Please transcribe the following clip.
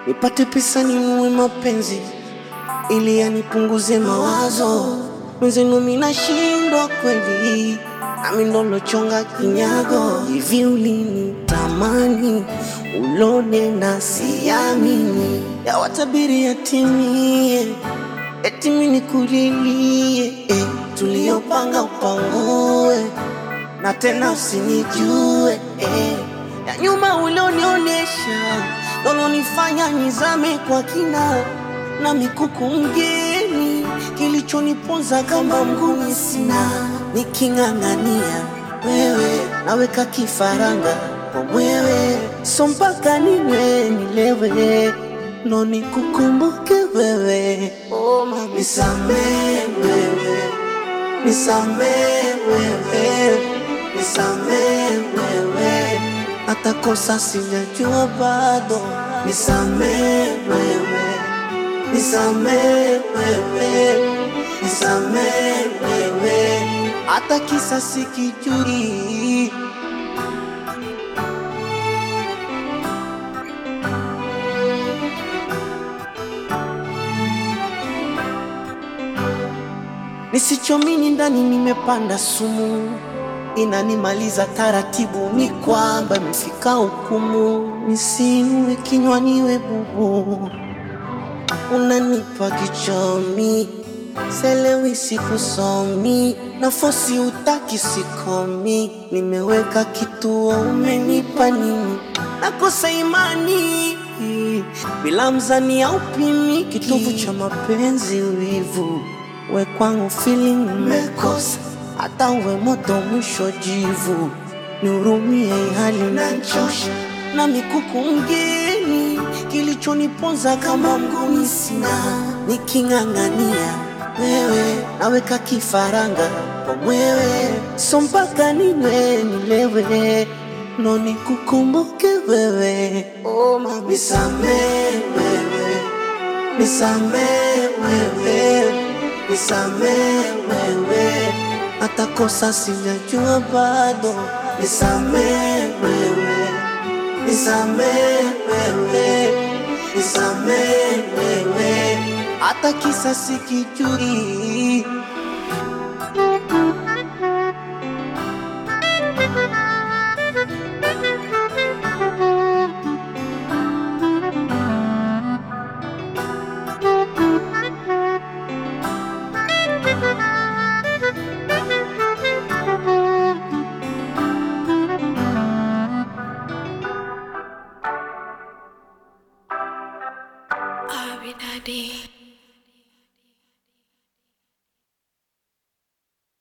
nipate pesa ninunue mapenzi ili yanipunguze mawazo. Mwenzenu mimi nashindwa kweli, nami ndo lochonga kinyago. Hivi ulinitamani ulone na siamini, yawatabiri yatimie, eti mimi nikulilie eh, tuliyopanga upangue na tena usinijue eh. Ya nyuma ulionionyesha lolonifanya nizame kwa kina na mikuku mgeni, kilichoniponza kama mguni sina, niking'ang'ania wewe naweka kifaranga kwa mwewe, so mpaka ninywe nilewe ndo nikukumbuke wewe. Oh, mama, nisamee wewe nisamee wewe, nisamee wewe, hata kosa sijajua bado, nisamee wewe, nisamee wewe, nisamee wewe, hata kisa sikijui. Nisichomini ndani nimepanda sumu, inanimaliza taratibu, ni kwamba imefika hukumu. Nisinue kinywa niwe bubu, unanipa kichomi, selewi sikusomi, nafosi utaki sikomi, nimeweka kituo, umenipa nini? Nakosa imani bila mzani au pimi, kitovu cha mapenzi wivu we kwangu feeling umekosa, hata uwe moto mwisho jivu, nihurumie hali nachosha na mikuku mgeni, kilichoniponza kama mguni sina, niking'ang'ania wewe naweka kifaranga kwa mwewe, so mpaka ninywe nilewe ndo nikukumbuke wewe. Oh, mama, nisamee wewe, nisamee wewe nisamee wewe, hata kosa sijajua bado, nisamee wewe, nisamee wewe, nisamee wewe, hata kisa sikijui. Abi Daddy.